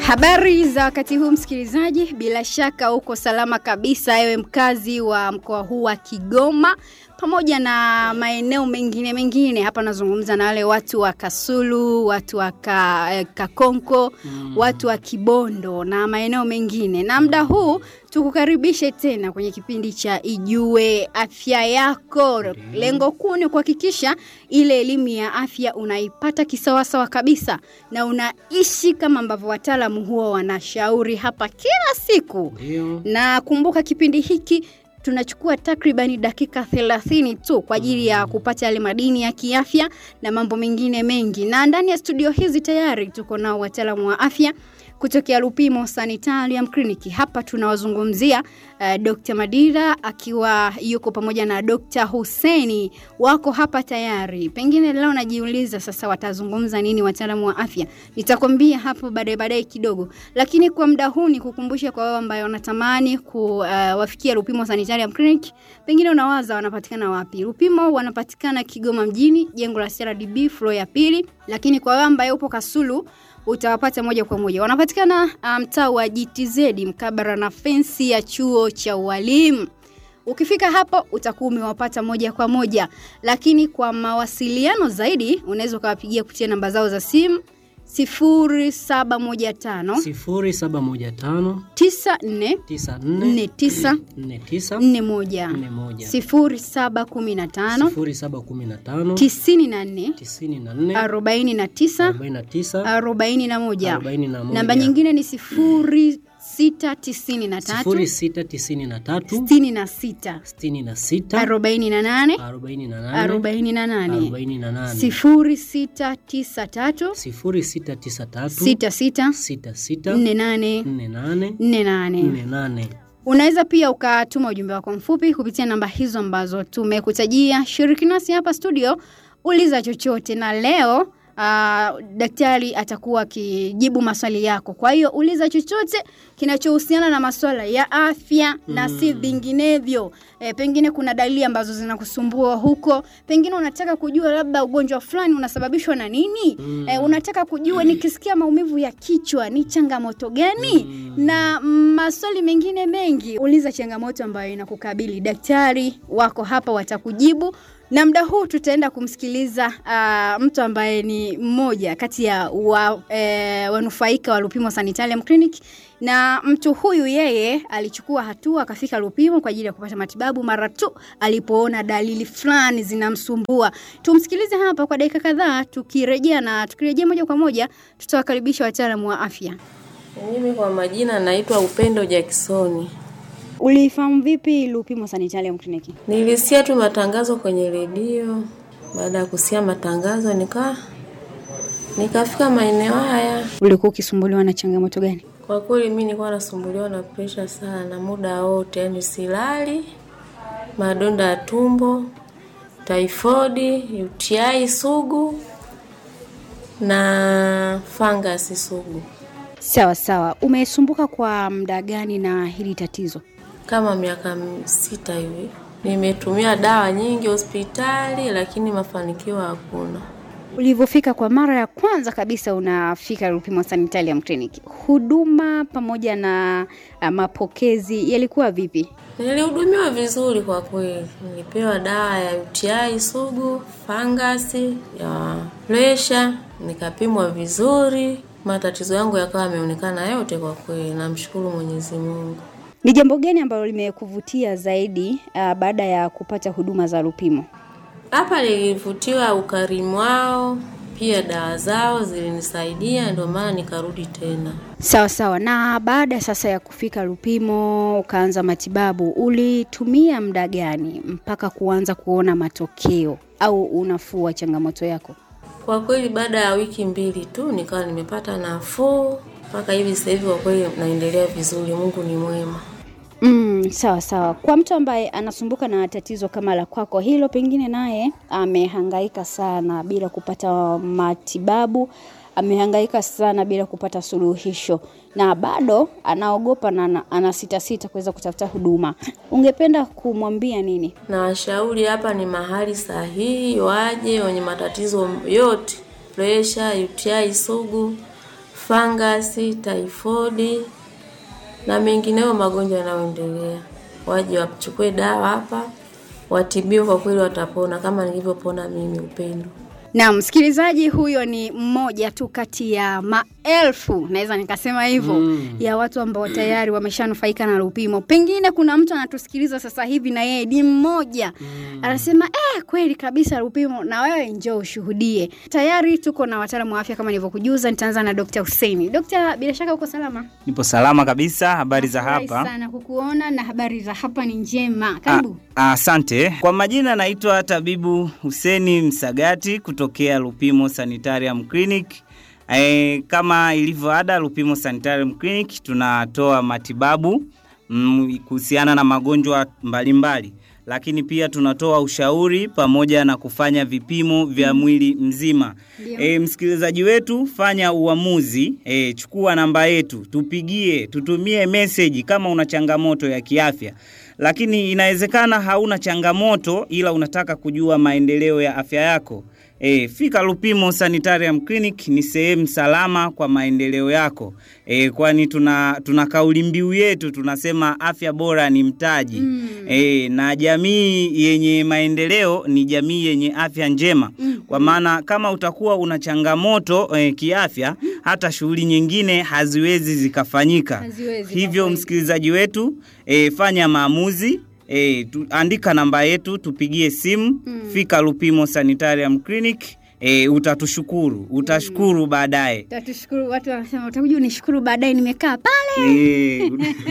Habari za wakati huu msikilizaji, bila shaka uko salama kabisa, ewe mkazi wa mkoa huu wa Kigoma pamoja na maeneo mengine mengine. Hapa nazungumza na wale watu wa Kasulu, watu wa ka, eh, Kakonko, mm. watu wa Kibondo na maeneo mengine, na muda huu tukukaribishe tena kwenye kipindi cha Ijue Afya Yako. Lengo kuu ni kuhakikisha ile elimu ya afya unaipata kisawasawa kabisa na unaishi kama ambavyo wataalamu huwa wanashauri hapa kila siku. Ndio. Na kumbuka kipindi hiki tunachukua takribani dakika 30 tu kwa ajili ya kupata yale madini ya kiafya na mambo mengine mengi. Na ndani ya studio hizi tayari tuko nao wataalamu wa afya kutokea Lupimo Sanitarium Clinic. Hapa tunawazungumzia uh, Dr. Madira akiwa yuko pamoja na Dr. Huseni wako hapa tayari. Pengine leo najiuliza sasa watazungumza nini wataalamu wa afya. Nitakwambia hapo baadaye baadaye kidogo. Lakini kwa muda huu ni kukumbusha kwa wao ambao wanatamani kuwafikia uh, Lupimo Sanitarium Clinic. Pengine unawaza wanapatikana wapi? Lupimo wanapatikana Kigoma mjini, jengo la CRDB floor ya pili. Lakini kwa wao ambao upo Kasulu utawapata moja kwa moja. Wanapatikana mtaa um, wa GTZ mkabara na fensi ya chuo cha ualimu. Ukifika hapo utakuwa umewapata moja kwa moja, lakini kwa mawasiliano zaidi unaweza ukawapigia kupitia namba zao za simu 0715 sifuri saba moja tano 94 tisa nne 49 nne tisa 41 nne moja 0715 sifuri saba kumi na tano 94 tisini na nne 49 arobaini na tisa 41 arobaini na moja namba nyingine ni sifuri sita tisini na tatu sifuri sita tisini na tatu sitini na sita sitini na sita arobaini na nane arobaini na nane arobaini na nane arobaini na nane sifuri sita tisa tatu sifuri sita tisa tatu sita sita sita sita nne nane nne nane nne nane nne nane unaweza pia ukatuma ujumbe wako mfupi kupitia namba hizo ambazo tumekutajia shiriki nasi hapa studio uliza chochote na leo Uh, daktari atakuwa akijibu maswali yako. Kwa hiyo uliza chochote kinachohusiana na masuala ya afya mm. na si vinginevyo. E, pengine kuna dalili ambazo zinakusumbua huko, pengine unataka kujua labda ugonjwa fulani unasababishwa na nini mm. e, unataka kujua nikisikia maumivu ya kichwa ni changamoto gani mm. na maswali mengine mengi. Uliza changamoto ambayo inakukabili, daktari wako hapa watakujibu na muda huu tutaenda kumsikiliza uh, mtu ambaye ni mmoja kati ya wa, e, wanufaika wa Lupimo Sanitarium Clinic na mtu huyu yeye alichukua hatua akafika Lupimo kwa ajili ya kupata matibabu mara tu alipoona dalili fulani zinamsumbua. Tumsikilize hapa kwa dakika kadhaa, tukirejea na tukirejea moja kwa moja tutawakaribisha wataalamu wa afya. Mimi kwa majina naitwa Upendo Jacksoni. Ulifahamu vipi Lupimo Sanitarium Clinic? Nilisikia tu matangazo kwenye redio. Baada ya kusikia matangazo nika nikafika maeneo haya. Ulikuwa ukisumbuliwa na changamoto gani? Kwa kweli mimi nilikuwa nasumbuliwa na presha sana muda wote, yani silali, madonda ya tumbo, typhoid, UTI sugu na fangasi sugu. Sawa sawa. Umesumbuka kwa muda gani na hili tatizo? Kama miaka m- sita hivi. Nimetumia dawa nyingi hospitali, lakini mafanikio hakuna. Ulivyofika kwa mara ya kwanza kabisa unafika Lupimo Sanitarium Clinic, huduma pamoja na uh, mapokezi yalikuwa vipi? Nilihudumiwa vizuri kwa kweli. Nilipewa dawa ya UTI sugu, fangasi, ya presha, nikapimwa vizuri. Matatizo yangu yakawa yameonekana yote kwa kweli. Namshukuru Mwenyezi Mungu. Ni jambo gani ambalo limekuvutia zaidi uh, baada ya kupata huduma za Lupimo? Hapa nilivutiwa ukarimu wao, pia dawa zao zilinisaidia, ndio maana nikarudi tena. Sawa sawa. Na baada sasa ya kufika Lupimo ukaanza matibabu, ulitumia muda gani mpaka kuanza kuona matokeo au unafuu wa changamoto yako? Kwa kweli baada ya wiki mbili tu nikawa nimepata nafuu mpaka hivi sasa hivi, kwa kweli naendelea vizuri. Mungu ni mwema. Mm, sawa sawa. Kwa mtu ambaye anasumbuka na tatizo kama la kwako hilo, pengine naye amehangaika sana bila kupata matibabu, amehangaika sana bila kupata suluhisho na bado anaogopa na ana- anasitasita kuweza kutafuta huduma, ungependa kumwambia nini? Na washauri hapa ni mahali sahihi, waje wenye matatizo yote, presha, UTI sugu, fangasi, taifodi na mengineyo magonjwa yanayoendelea. Waje wachukue dawa hapa, watibiwe, kwa kweli watapona kama nilivyopona mimi Upendo. Na msikilizaji, huyo ni mmoja tu kati ya maelfu, naweza nikasema hivyo Mm. ya watu ambao tayari wameshanufaika na Lupimo. Pengine kuna mtu anatusikiliza sasa hivi na yeye ni mmoja anasema eh, kweli kabisa Lupimo, na wewe njoo ushuhudie. Tayari tuko na wataalamu wa afya kama nilivyokujuza. Nitaanza na Dr. Hussein. Dr. bila shaka uko salama? Nipo salama kabisa. Habari za Nafurahi hapa? sana kukuona na habari za hapa ni njema. Karibu. Ah, Asante. Kwa majina naitwa tabibu Huseni Msagati kutokea Lupimo Sanitarium Clinic. E, kama ilivyo ada Lupimo Sanitarium Clinic tunatoa matibabu mm, kuhusiana na magonjwa mbalimbali lakini pia tunatoa ushauri pamoja na kufanya vipimo vya mwili mzima. Ndio. E, msikilizaji wetu fanya uamuzi e, chukua namba yetu tupigie tutumie meseji kama una changamoto ya kiafya lakini inawezekana hauna changamoto ila unataka kujua maendeleo ya afya yako E, fika Lupimo Sanitarium Clinic ni sehemu salama kwa maendeleo yako e, kwani tuna, tuna kauli mbiu yetu tunasema afya bora ni mtaji Mm. e, na jamii yenye maendeleo ni jamii yenye afya njema Mm. kwa maana kama utakuwa una changamoto e, kiafya hata shughuli nyingine haziwezi zikafanyika Haziwezi kwa hivyo kweli. msikilizaji wetu e, fanya maamuzi e, tu, andika namba yetu tupigie simu Mm. fika Lupimo Sanitarium Clinic e, utatushukuru utashukuru baadaye Tatushukuru, watu wanasema utakuja unishukuru baadaye, nimekaa pale. e,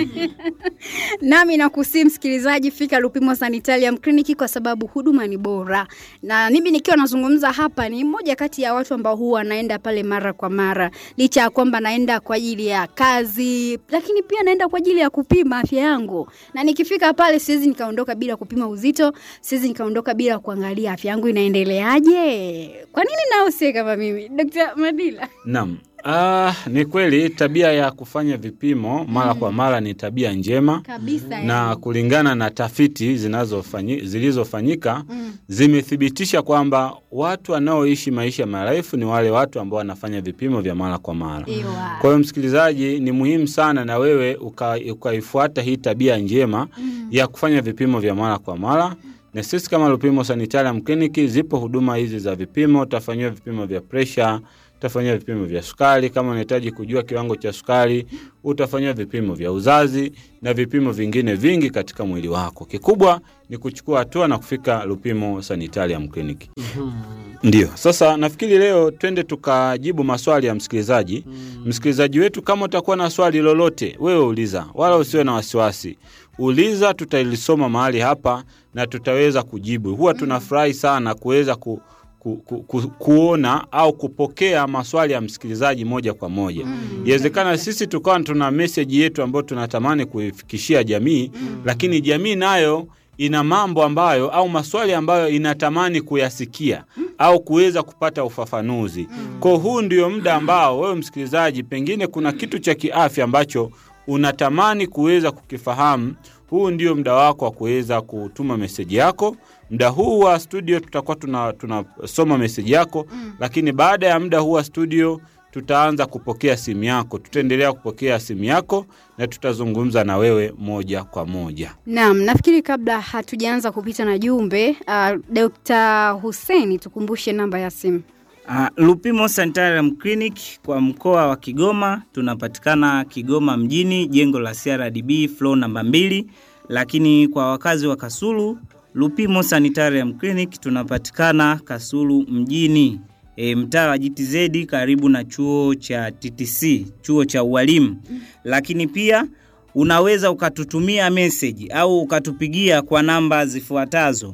Nami nakusii msikilizaji, fika Lupimo Sanitarium Clinic kwa sababu huduma ni bora, na mimi nikiwa nazungumza hapa ni mmoja kati ya watu ambao huwa naenda pale mara kwa mara, licha ya kwamba naenda kwa ajili ya kazi, lakini pia naenda kwa ajili ya kupima afya yangu, na nikifika pale siwezi nikaondoka bila kupima uzito, siwezi nikaondoka bila kuangalia afya yangu inaendeleaje. Kwa nini nause kama mimi, Dr. Madila? Naam. Ah, ni kweli tabia ya kufanya vipimo mara kwa mara ni tabia njema Kabisa na yani. kulingana na tafiti zinazofanyi, zilizofanyika Mm. zimethibitisha kwamba watu wanaoishi maisha marefu ni wale watu ambao wanafanya vipimo vya mara kwa mara. Ewa. Kwa hiyo msikilizaji, ni muhimu sana na wewe uka- ukaifuata hii tabia njema Mm. ya kufanya vipimo vya mara kwa mara. Na sisi kama Lupimo Sanitarium Clinic zipo huduma hizi za vipimo. Utafanyiwa vipimo vya presha, utafanyiwa vipimo vya sukari. Kama unahitaji kujua kiwango cha sukari, utafanyiwa vipimo vya uzazi na vipimo vingine vingi katika mwili wako. Kikubwa ni kuchukua hatua na kufika Lupimo Sanitarium Clinic. Ndio, sasa nafikiri leo twende tukajibu maswali ya msikilizaji. Msikilizaji wetu, kama utakuwa na swali lolote, wewe uliza, wala usiwe na wasiwasi. Uliza, tutailisoma mahali hapa na tutaweza kujibu. Huwa tunafurahi sana kuweza ku, ku, ku, ku, kuona au kupokea maswali ya msikilizaji moja kwa moja. Inawezekana sisi tukawa tuna meseji yetu ambayo tunatamani kuifikishia jamii, lakini jamii nayo ina mambo ambayo au maswali ambayo inatamani kuyasikia au kuweza kupata ufafanuzi. Kwa huu ndio muda ambao wewe msikilizaji, pengine kuna kitu cha kiafya ambacho unatamani kuweza kukifahamu. Huu ndio muda wako wa kuweza kutuma meseji yako. Muda huu wa studio tutakuwa tunasoma tuna tunasoma meseji yako, lakini baada ya muda huu wa studio tutaanza kupokea simu yako. Tutaendelea kupokea simu yako na tutazungumza na wewe moja kwa moja. Naam, nafikiri kabla hatujaanza kupita na jumbe uh, Dr. Hussein tukumbushe namba ya simu. Uh, Lupimo Sanitarium Clinic kwa mkoa wa Kigoma tunapatikana Kigoma mjini, jengo la CRDB floor namba mbili, lakini kwa wakazi wa Kasulu Lupimo Sanitarium Clinic tunapatikana Kasulu mjini, e, mtaa wa GTZ karibu na chuo cha TTC, chuo cha ualimu. Lakini pia unaweza ukatutumia message au ukatupigia kwa namba zifuatazo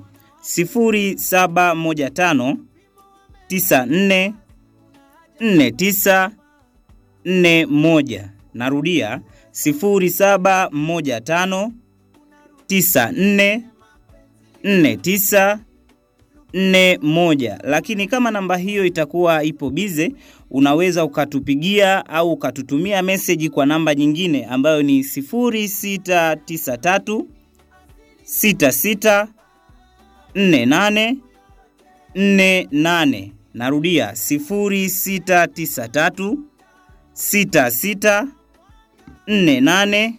0715 94 49 41. Narudia 0715 94 49 41. Lakini kama namba hiyo itakuwa ipo bize, unaweza ukatupigia au ukatutumia meseji kwa namba nyingine ambayo ni 0693 66 48 48. Narudia 0693 sita sita nne nane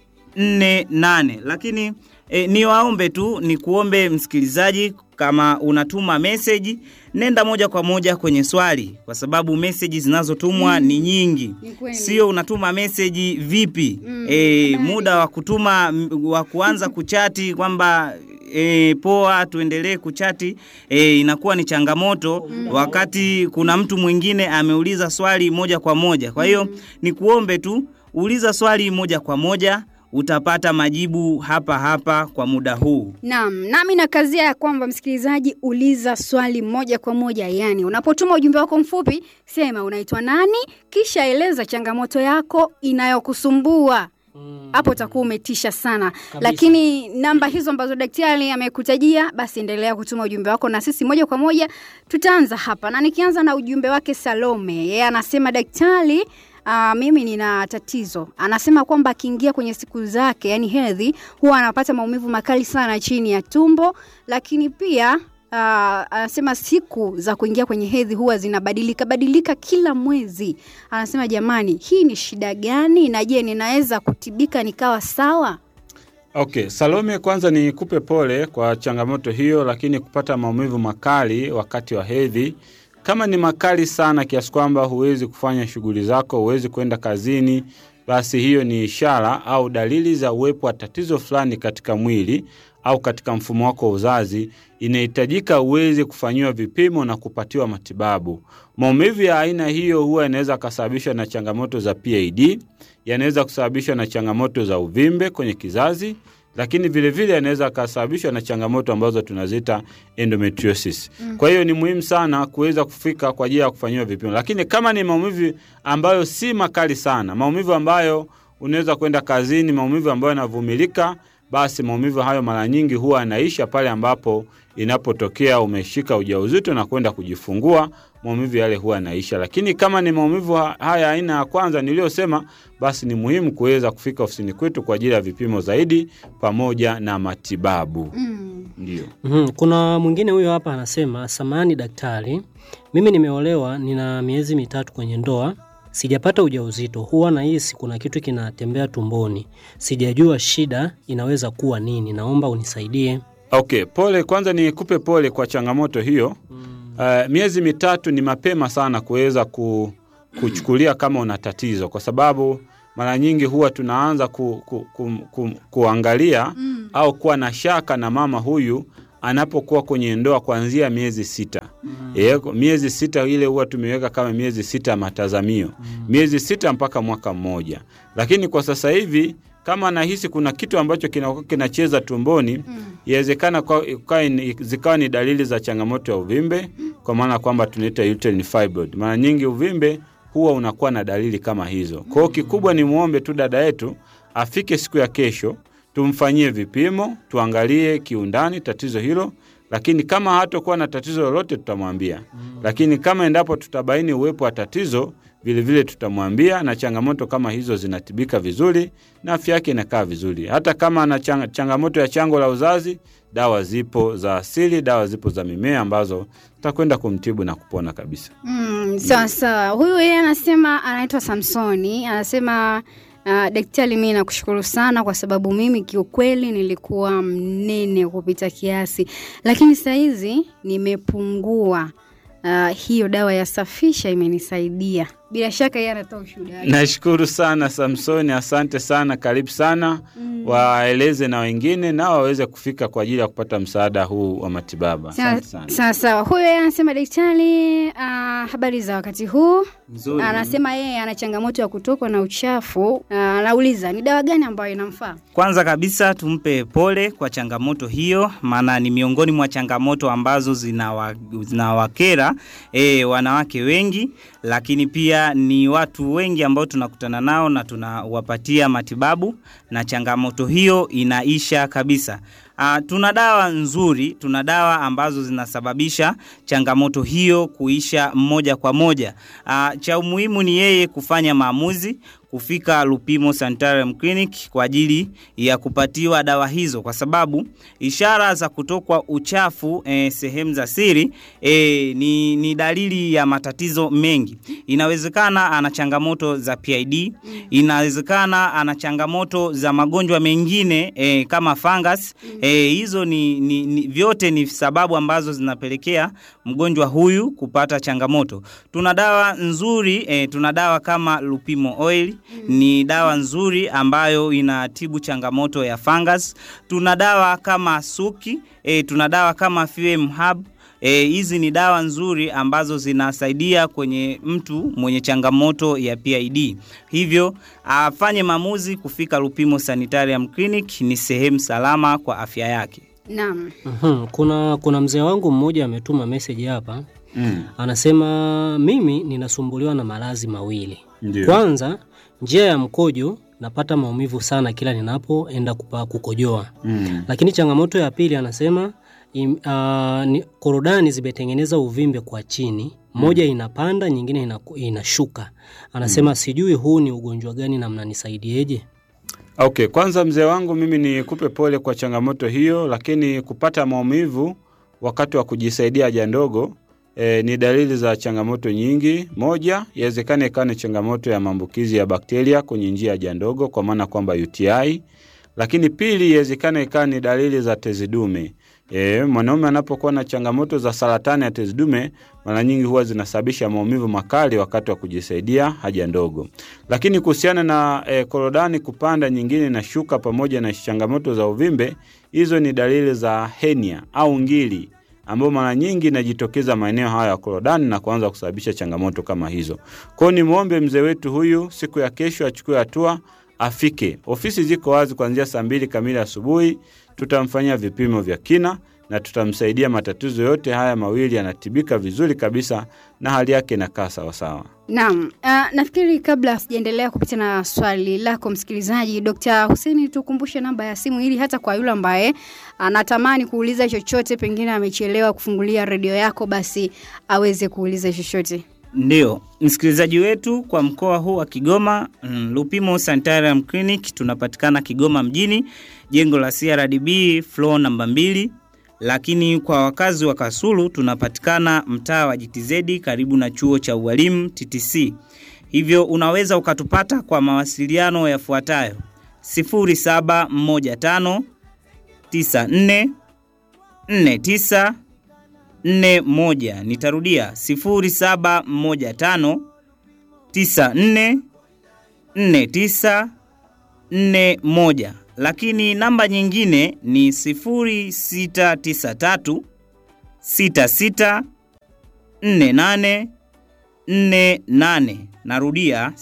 nne nane. Lakini e, niwaombe tu ni kuombe msikilizaji, kama unatuma meseji nenda moja kwa moja kwenye swali, kwa sababu meseji zinazotumwa ni nyingi, Ni kweli. sio unatuma meseji vipi e, muda wa kutuma m- wa kuanza kuchati kwamba E, poa tuendelee kuchati e, inakuwa ni changamoto wakati kuna mtu mwingine ameuliza swali moja kwa moja. Kwa hiyo ni kuombe tu uliza swali moja kwa moja, utapata majibu hapa hapa kwa muda huu. Naam, nami nakazia ya kwamba msikilizaji, uliza swali moja kwa moja. Yani, unapotuma ujumbe wako mfupi, sema unaitwa nani, kisha eleza changamoto yako inayokusumbua hapo utakuwa umetisha sana lakini namba hizo ambazo daktari amekutajia basi endelea kutuma ujumbe wako na sisi moja kwa moja tutaanza hapa na nikianza na ujumbe wake salome yeye anasema daktari Uh, mimi nina tatizo anasema kwamba akiingia kwenye siku zake yani hedhi huwa anapata maumivu makali sana chini ya tumbo lakini pia uh, anasema siku za kuingia kwenye hedhi huwa zinabadilika badilika kila mwezi anasema jamani hii ni shida gani na je ninaweza kutibika nikawa sawa Okay, Salome, kwanza nikupe pole kwa changamoto hiyo, lakini kupata maumivu makali wakati wa hedhi, kama ni makali sana kiasi kwamba huwezi kufanya shughuli zako, huwezi kwenda kazini, basi hiyo ni ishara au dalili za uwepo wa tatizo fulani katika mwili au katika mfumo wako wa uzazi, inahitajika uweze kufanyiwa vipimo na kupatiwa matibabu. Maumivu ya aina hiyo huwa yanaweza kasababishwa na changamoto za PID, yanaweza kusababishwa na changamoto za uvimbe kwenye kizazi, lakini vilevile yanaweza kasababishwa na changamoto ambazo tunaziita endometriosis. Kwa hiyo ni muhimu sana kuweza kufika kwa ajili ya kufanyiwa vipimo, lakini kama ni maumivu ambayo si makali sana, maumivu ambayo unaweza kwenda kazini, maumivu ambayo yanavumilika, basi maumivu hayo mara nyingi huwa yanaisha pale ambapo inapotokea umeshika ujauzito na kwenda kujifungua, maumivu yale huwa yanaisha. Lakini kama ni maumivu ha- haya aina ya kwanza niliyosema, basi ni muhimu kuweza kufika ofisini kwetu kwa ajili ya vipimo zaidi pamoja na matibabu. Ndio. Mhm, Kuna mwingine huyo hapa anasema, samani daktari, mimi nimeolewa, nina miezi mitatu kwenye ndoa, sijapata ujauzito, huwa nahisi kuna kitu kinatembea tumboni, sijajua shida inaweza kuwa nini, naomba unisaidie. Okay, pole kwanza nikupe pole kwa changamoto hiyo. Uh, miezi mitatu ni mapema sana kuweza ku, kuchukulia kama una tatizo, kwa sababu mara nyingi huwa tunaanza ku, ku, ku, ku, kuangalia au kuwa na shaka na mama huyu anapokuwa kwenye ndoa kuanzia miezi sita. Mm. miezi sita ile huwa tumeweka kama miezi sita ya matazamio, miezi sita mpaka mwaka mmoja, lakini kwa sasa hivi kama anahisi kuna kitu ambacho kinakuwa kinacheza tumboni inawezekana kwa- kwa- ni- zikawa ni dalili za changamoto ya uvimbe, kwa maana kwamba tunaita uterine fibroid. Mara nyingi uvimbe huwa unakuwa na dalili kama hizo. Kwa hiyo kikubwa ni muombe tu dada yetu afike siku ya kesho, tumfanyie vipimo, tuangalie kiundani tatizo hilo, lakini kama hatakuwa na tatizo lolote tutamwambia. Lakini kama endapo tutabaini uwepo wa tatizo vilevile tutamwambia, na changamoto kama hizo zinatibika vizuri na afya yake inakaa vizuri. Hata kama ana chang changamoto ya chango la uzazi, dawa zipo za asili, dawa zipo za mimea ambazo tutakwenda kumtibu na kupona kabisa. Mm, sawa sawa. Huyu yeye anasema anaitwa Samsoni, anasema uh, daktari, mimi nakushukuru sana kwa sababu mimi kiukweli nilikuwa mnene kupita kiasi, lakini saizi nimepungua. Uh, hiyo dawa ya safisha imenisaidia. Bila shaka yeye anatoa ushuhuda wake. Nashukuru sana Samsoni, asante sana, karibu sana. Waeleze na wengine nao waweze kufika kwa ajili ya kupata msaada huu wa matibabu. Asante sana. Sawa sawa. Huyu yeye anasema daktari, uh, habari za wakati huu? Nzuri. Anasema yeye ana changamoto ya kutokwa na uchafu. Uh, anauliza ni dawa gani ambayo inamfaa? Kwanza kabisa tumpe pole kwa changamoto hiyo, maana ni miongoni mwa changamoto ambazo zinawa- zinawakera e, wanawake wengi, lakini pia ni watu wengi ambao tunakutana nao na tunawapatia matibabu na changamoto hiyo inaisha kabisa. Uh, tuna dawa nzuri, tuna dawa ambazo zinasababisha changamoto hiyo kuisha moja kwa moja. Uh, cha umuhimu ni yeye kufanya maamuzi kufika Lupimo Sanitarium Clinic kwa ajili ya kupatiwa dawa hizo, kwa sababu ishara za kutokwa uchafu eh, sehemu za siri eh, ni, ni dalili ya matatizo mengi. Inawezekana ana changamoto za PID, inawezekana ana changamoto za magonjwa mengine eh, kama fungus eh, hizo ni, ni, ni vyote ni sababu ambazo zinapelekea mgonjwa huyu kupata changamoto. Tuna dawa nzuri eh, tuna dawa kama Lupimo Oil ni dawa nzuri ambayo inatibu changamoto ya fungus. Tuna dawa kama Suki eh, tuna dawa kama FM Hub E, hizi ni dawa nzuri ambazo zinasaidia kwenye mtu mwenye changamoto ya PID. Hivyo afanye maamuzi kufika Lupimo Sanitarium Clinic, ni sehemu salama kwa afya yake. Naam. Mhm, Kuna, kuna mzee wangu mmoja ametuma message hapa Mm. anasema mimi ninasumbuliwa na maradhi mawili. Ndio. Kwanza, njia ya mkojo napata maumivu sana kila ninapoenda kupa kukojoa. Mm. Lakini changamoto ya pili anasema im, uh, ni, korodani zimetengeneza uvimbe kwa chini, moja inapanda nyingine inaku- inashuka. Anasema sijui huu ni ugonjwa gani na mnanisaidieje? Okay, kwanza mzee wangu mimi nikupe pole kwa changamoto hiyo, lakini kupata maumivu wakati wa kujisaidia haja ndogo e, ni dalili za changamoto nyingi. Moja, yawezekana ikawa ni changamoto ya maambukizi ya bakteria kwenye njia ya haja ndogo, kwa maana kwamba UTI. Lakini pili, yawezekana ikawa ni dalili za tezi dume. E, mwanaume anapokuwa na changamoto za saratani ya tezi dume mara nyingi huwa zinasababisha maumivu makali wakati wa kujisaidia haja ndogo. Lakini kuhusiana na e, korodani kupanda, nyingine na shuka, pamoja na changamoto za uvimbe, hizo ni dalili za henia au ngili ambayo mara nyingi inajitokeza maeneo haya ya korodani na kuanza kusababisha changamoto kama hizo. Kwa hiyo nimwombe mzee wetu huyu siku ya kesho achukue hatua afike. Ofisi ziko wazi kuanzia saa mbili kamili asubuhi. Tutamfanyia vipimo vya kina na tutamsaidia. Matatizo yote haya mawili yanatibika vizuri kabisa na hali yake inakaa sawasawa. Naam, uh, nafikiri kabla sijaendelea kupitia na swali lako msikilizaji, Dr. Hussein, tukumbushe namba ya simu ili hata kwa yule ambaye anatamani kuuliza chochote, pengine amechelewa kufungulia redio yako, basi aweze kuuliza chochote. Ndio, msikilizaji wetu kwa mkoa huu wa Kigoma, mm, Lupimo Sanitarium Clinic tunapatikana Kigoma mjini, jengo la CRDB floor namba mbili. Lakini kwa wakazi wa Kasulu tunapatikana mtaa wa GTZ karibu na chuo cha ualimu TTC. Hivyo unaweza ukatupata kwa mawasiliano yafuatayo: 0715 94 49 41. Nitarudia 0715 94 49 41. Lakini namba nyingine ni 0693 66 48 48. Narudia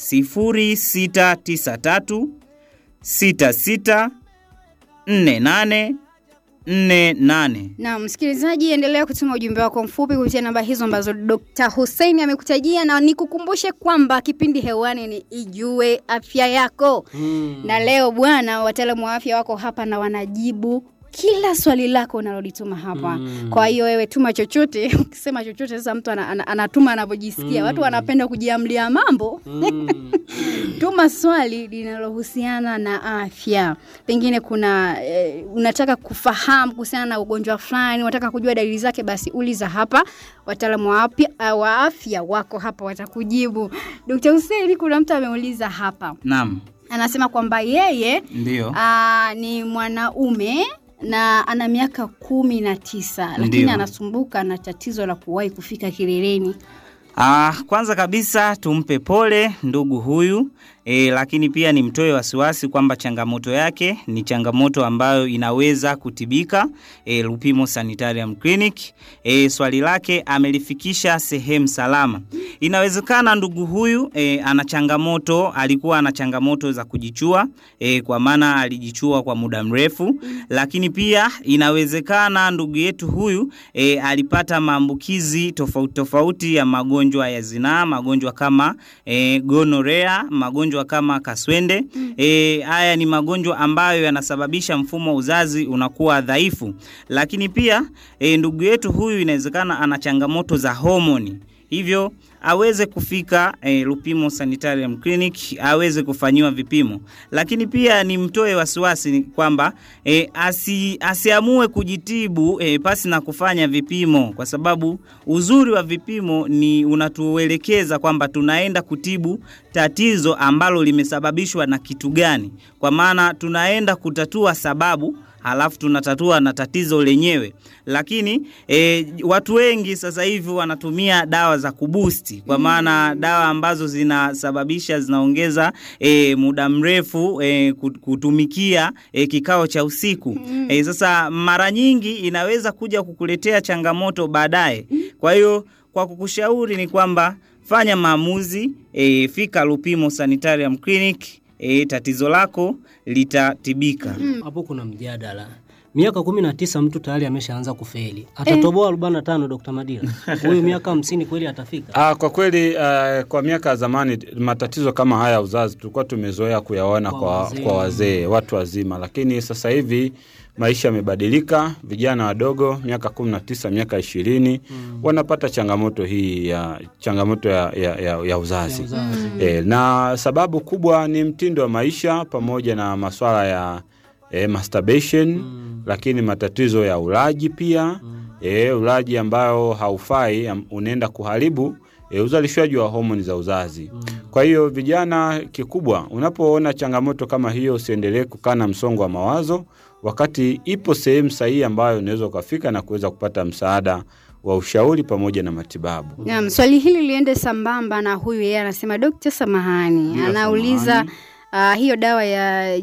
0693 66 48 48. Na msikilizaji, endelea kutuma ujumbe wako mfupi kupitia namba hizo ambazo Dr. Hussein amekutajia, na nikukumbushe kwamba kipindi hewani ni Ijue Afya Yako na leo bwana, wataalamu wa afya wako hapa na wanajibu kila swali lako unalolituma hapa. Mm. Kwa hiyo wewe tuma chochote, ukisema chochote sasa mtu ana, ana, anatuma anavyojisikia. Watu wanapenda kujiamlia mambo. Tuma swali linalohusiana na afya. Pengine kuna eh, unataka kufahamu kuhusiana na ugonjwa fulani, unataka kujua dalili zake, basi uliza hapa. Wataalamu wa afya, wa afya wako hapa watakujibu. Dr. Hussein, kuna mtu ameuliza hapa, Naam, anasema kwamba yeye ndio. Aa, ni mwanaume na ana miaka kumi na tisa lakini Ndio. anasumbuka na tatizo la kuwahi kufika kileleni. Ah, kwanza kabisa tumpe pole ndugu huyu e, lakini pia nimtoe wasiwasi kwamba changamoto yake ni changamoto ambayo inaweza kutibika e, Lupimo Sanitarium Clinic. E, swali lake amelifikisha sehemu salama. Inawezekana ndugu huyu e, ana changamoto, alikuwa ana changamoto za kujichua e, kwa maana alijichua kwa muda mrefu, lakini pia inawezekana ndugu yetu huyu e, alipata maambukizi tofauti tofauti ya magonjwa ya zinaa, magonjwa kama e, gonorea, magonjwa kama kaswende. E, haya ni magonjwa ambayo yanasababisha mfumo wa uzazi unakuwa dhaifu, lakini pia e, ndugu yetu huyu inawezekana ana changamoto za homoni hivyo aweze kufika e, Lupimo Sanitarium Clinic aweze kufanyiwa vipimo, lakini pia nimtoe wasiwasi ni kwamba e, asi, asiamue kujitibu e, pasi na kufanya vipimo, kwa sababu uzuri wa vipimo ni unatuelekeza kwamba tunaenda kutibu tatizo ambalo limesababishwa na kitu gani, kwa maana tunaenda kutatua sababu halafu tunatatua na tatizo lenyewe. Lakini e, watu wengi sasa hivi wanatumia dawa za kubusti, kwa maana dawa ambazo zinasababisha zinaongeza e, muda mrefu e, kutumikia e, kikao cha usiku e, sasa mara nyingi inaweza kuja kukuletea changamoto baadaye. Kwa hiyo kwa kukushauri ni kwamba fanya maamuzi e, fika Lupimo Sanitarium Clinic e, tatizo lako litatibika. Hapo kuna mjadala. Miaka kumi na tisa mtu tayari ameshaanza kufeli, atatoboa arobaini na tano Dr. Madila? Huyu miaka hamsini kweli atafika? Ah, kwa kweli uh, kwa miaka ya zamani matatizo kama haya ya uzazi tulikuwa tumezoea kuyaona Kwa kwa, wazee. kwa wazee watu wazima, lakini sasa hivi maisha yamebadilika. Vijana wadogo miaka kumi na tisa miaka ishirini wanapata changamoto hii ya changamoto ya, ya, ya, ya uzazi, Uzazi. E, na sababu kubwa ni mtindo wa maisha pamoja na maswala ya e, masturbation lakini matatizo ya ulaji pia e, ulaji ambayo haufai am- unaenda kuharibu e, uzalishaji wa homoni za uzazi. Kwa hiyo vijana, kikubwa unapoona changamoto kama hiyo, usiendelee kukaa na msongo wa mawazo, wakati ipo sehemu sahihi ambayo unaweza ukafika na kuweza kupata msaada wa ushauri pamoja na matibabu. Naam, swali hili liende sambamba na huyu yeye anasema Dokta, samahani, Ndio, anauliza samahani. uh, hiyo dawa ya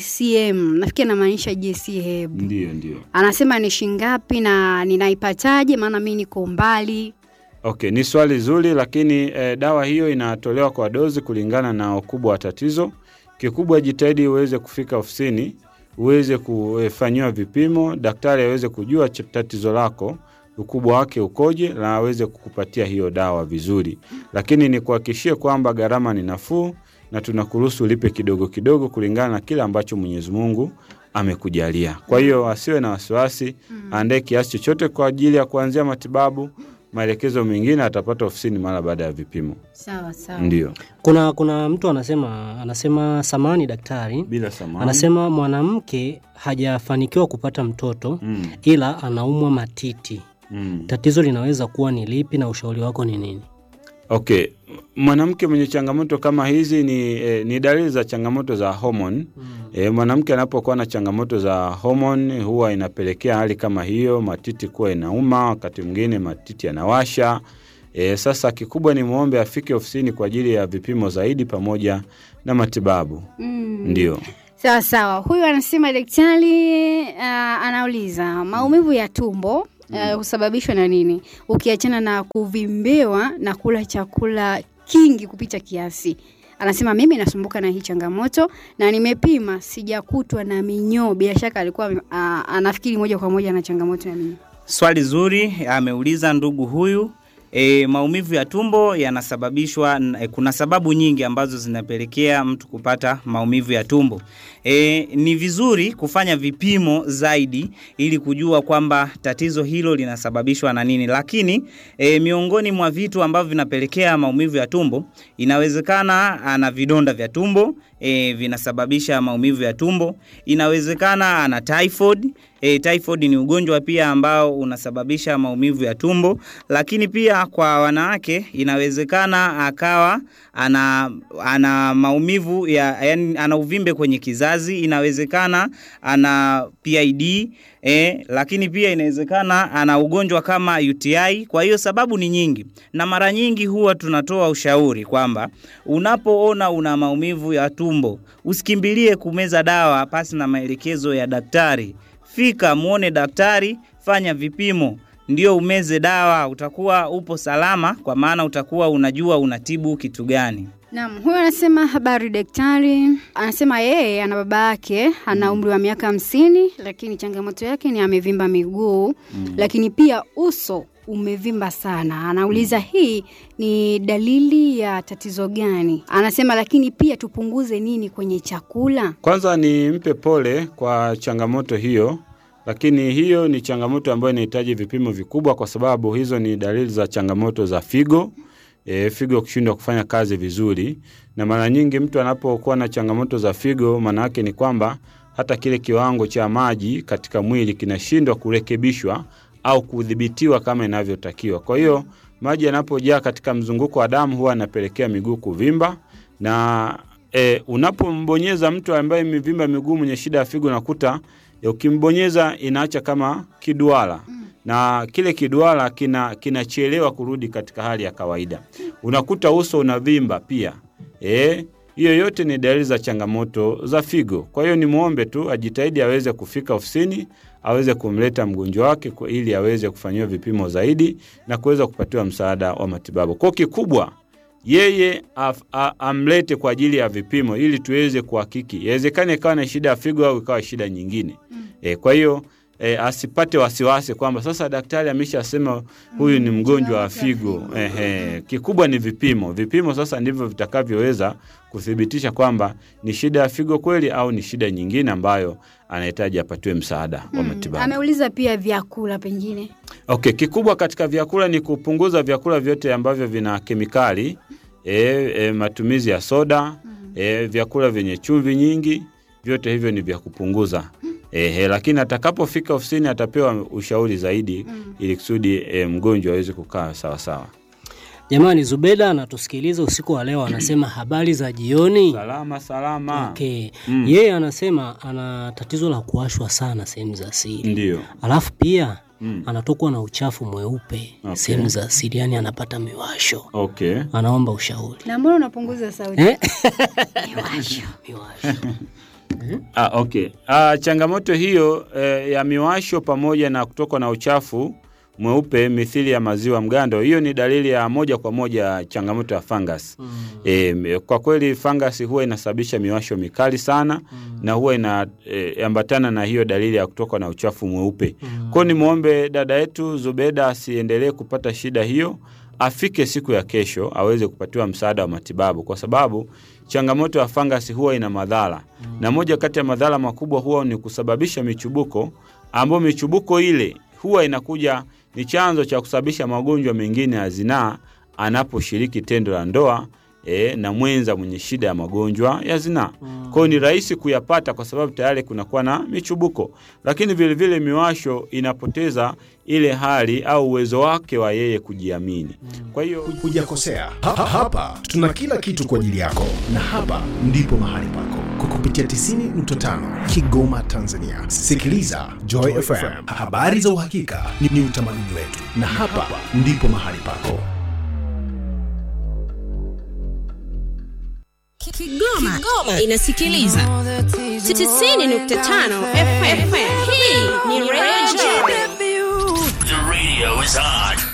JCM nafikiri anamaanisha JCM. Ndio, ndio. Anasema ni shingapi na ninaipataje? Maana mi niko mbali. Okay, ni swali zuri, lakini eh, dawa hiyo inatolewa kwa dozi kulingana na ukubwa wa tatizo. Kikubwa jitahidi uweze kufika ofisini, uweze kufanyiwa vipimo, daktari aweze kujua ch- tatizo lako ukubwa wake ukoje, na aweze kukupatia hiyo dawa vizuri. Lakini nikuhakikishie kwamba gharama ni nafuu na tunakuruhusu ulipe kidogo kidogo kulingana na kile ambacho Mwenyezi Mungu amekujalia. Kwa hiyo asiwe na wasiwasi, aandae kiasi chochote kwa ajili ya kuanzia matibabu. Maelekezo mengine atapata ofisini mara baada ya vipimo. Sawa sawa. Ndio, Kuna kuna mtu anasema anasema samani daktari, bila samani. anasema mwanamke hajafanikiwa kupata mtoto Mm, ila anaumwa matiti. mm. Tatizo linaweza kuwa ni lipi na ushauri wako ni nini? Okay, mwanamke mwenye changamoto kama hizi ni, eh, ni dalili za changamoto za homoni. Eh, mwanamke anapokuwa na changamoto za homoni huwa inapelekea hali kama hiyo, matiti kuwa inauma, wakati mwingine matiti yanawasha. E, sasa kikubwa ni muombe afike ofisini kwa ajili ya vipimo zaidi pamoja na matibabu. Mm. Ndio. Sawa sawa. Huyu anasema daktari, uh, anauliza maumivu ya tumbo uh, husababishwa na nini, ukiachana na kuvimbewa na kula chakula kingi kupita kiasi. Anasema mimi nasumbuka na hii changamoto na nimepima, sijakutwa na minyoo. Bila shaka alikuwa uh, anafikiri moja kwa moja na changamoto ya minyoo. Swali zuri ameuliza ndugu huyu. E, maumivu ya tumbo yanasababishwa e, kuna sababu nyingi ambazo zinapelekea mtu kupata maumivu ya tumbo. E, ni vizuri kufanya vipimo zaidi ili kujua kwamba tatizo hilo linasababishwa na nini, lakini e, miongoni mwa vitu ambavyo vinapelekea maumivu ya tumbo, inawezekana ana vidonda vya tumbo e, vinasababisha maumivu ya tumbo. Inawezekana ana typhoid E, typhoid ni ugonjwa pia ambao unasababisha maumivu ya tumbo, lakini pia kwa wanawake inawezekana akawa ana, ana maumivu ya yani, ana uvimbe kwenye kizazi, inawezekana ana PID e, lakini pia inawezekana ana ugonjwa kama UTI. Kwa hiyo sababu ni nyingi, na mara nyingi huwa tunatoa ushauri kwamba unapoona una maumivu ya tumbo usikimbilie kumeza dawa pasi na maelekezo ya daktari. Fika muone daktari, fanya vipimo, ndio umeze dawa. Utakuwa upo salama, kwa maana utakuwa unajua unatibu kitu gani. Naam, huyu anasema habari daktari. Anasema yeye ana baba yake ana umri wa miaka hamsini, lakini changamoto yake ni amevimba miguu lakini pia uso umevimba sana. Anauliza hii ni dalili ya tatizo gani? Anasema lakini pia tupunguze nini kwenye chakula? Kwanza ni mpe pole kwa changamoto hiyo, lakini hiyo ni changamoto ambayo inahitaji vipimo vikubwa, kwa sababu hizo ni dalili za changamoto za figo. e, figo kushindwa kufanya kazi vizuri, na mara nyingi mtu anapokuwa na changamoto za figo, maana yake ni kwamba hata kile kiwango cha maji katika mwili kinashindwa kurekebishwa au kudhibitiwa kama inavyotakiwa. Kwa hiyo maji yanapojaa katika mzunguko wa damu huwa yanapelekea miguu kuvimba na e, unapombonyeza mtu ambaye mivimba miguu mwenye shida ya figo unakuta e, ukimbonyeza inaacha kama kiduara na kile kiduara kina kinachelewa kurudi katika hali ya kawaida. Unakuta uso unavimba pia. Eh, hiyo yote ni dalili za changamoto za figo. Kwa hiyo nimwombe tu ajitahidi aweze kufika ofisini, aweze kumleta mgonjwa wake kwa ili aweze kufanyiwa vipimo zaidi na kuweza kupatiwa msaada wa matibabu. Kwa kikubwa yeye af, a, amlete kwa ajili ya vipimo ili tuweze kuhakiki. Inawezekana ikawa na shida ya figo au ikawa shida nyingine. E, kwa hiyo e, asipate wasiwasi kwamba sasa daktari ameshasema huyu ni mgonjwa wa figo. Ehe, kikubwa ni vipimo. Vipimo sasa ndivyo vitakavyoweza kuthibitisha kwamba ni shida ya figo kweli au ni shida nyingine ambayo anahitaji apatiwe msaada wa matibabu. Ameuliza pia vyakula pengine. Okay, kikubwa katika vyakula ni kupunguza vyakula vyote ambavyo vina kemikali e, e, matumizi ya soda e, vyakula vyenye chumvi nyingi, vyote hivyo ni vya kupunguza. Ehe, lakini atakapofika ofisini atapewa ushauri zaidi ili kusudi e, mgonjwa aweze kukaa sawasawa. Jamani, Zubeda anatusikiliza usiku wa leo, anasema habari za jioni. Salama salama. Okay. Mm. Yeye anasema ana tatizo la kuwashwa sana sehemu za siri, Ndio. alafu pia Mm. anatokwa na uchafu mweupe Okay. sehemu za siri, yani anapata miwasho. Okay. Anaomba ushauri Na mbona unapunguza sauti? eh? Miwasho. miwasho. Ah, okay. Ah, changamoto hiyo eh, ya miwasho pamoja na kutokwa na uchafu mweupe mithili ya maziwa mgando, hiyo ni dalili ya moja kwa moja ya changamoto ya fungus. E, kwa kweli fungus huwa inasababisha miwasho mikali sana na huwa inaambatana na hiyo dalili ya kutokwa na uchafu mweupe. Kwa hiyo nimwombe dada yetu Zubeda asiendelee kupata shida hiyo, afike siku ya kesho aweze kupatiwa msaada wa matibabu, kwa sababu changamoto ya fangasi huwa ina madhara na moja kati ya madhara makubwa huwa ni kusababisha michubuko, ambayo michubuko ile huwa inakuja ni chanzo cha kusababisha magonjwa mengine ya zinaa anaposhiriki tendo la ndoa e, na mwenza mwenye shida ya magonjwa ya zinaa. Kwa hiyo ni rahisi kuyapata kwa sababu tayari kunakuwa na michubuko, lakini vilevile miwasho inapoteza ile hali au uwezo wake wa yeye kujiamini. Kwa hiyo Hujakosea. Ha, ha, hapa tuna kila kitu kwa ajili yako, na hapa ndipo mahali pako kwa kupitia 90.5 Kigoma, Tanzania. Sikiliza Joy FM, habari za uhakika ni, ni utamaduni wetu, na hapa ndipo mahali pako. Kigoma, inasikiliza 90.5 FM. Hii ni Radio The radio is on.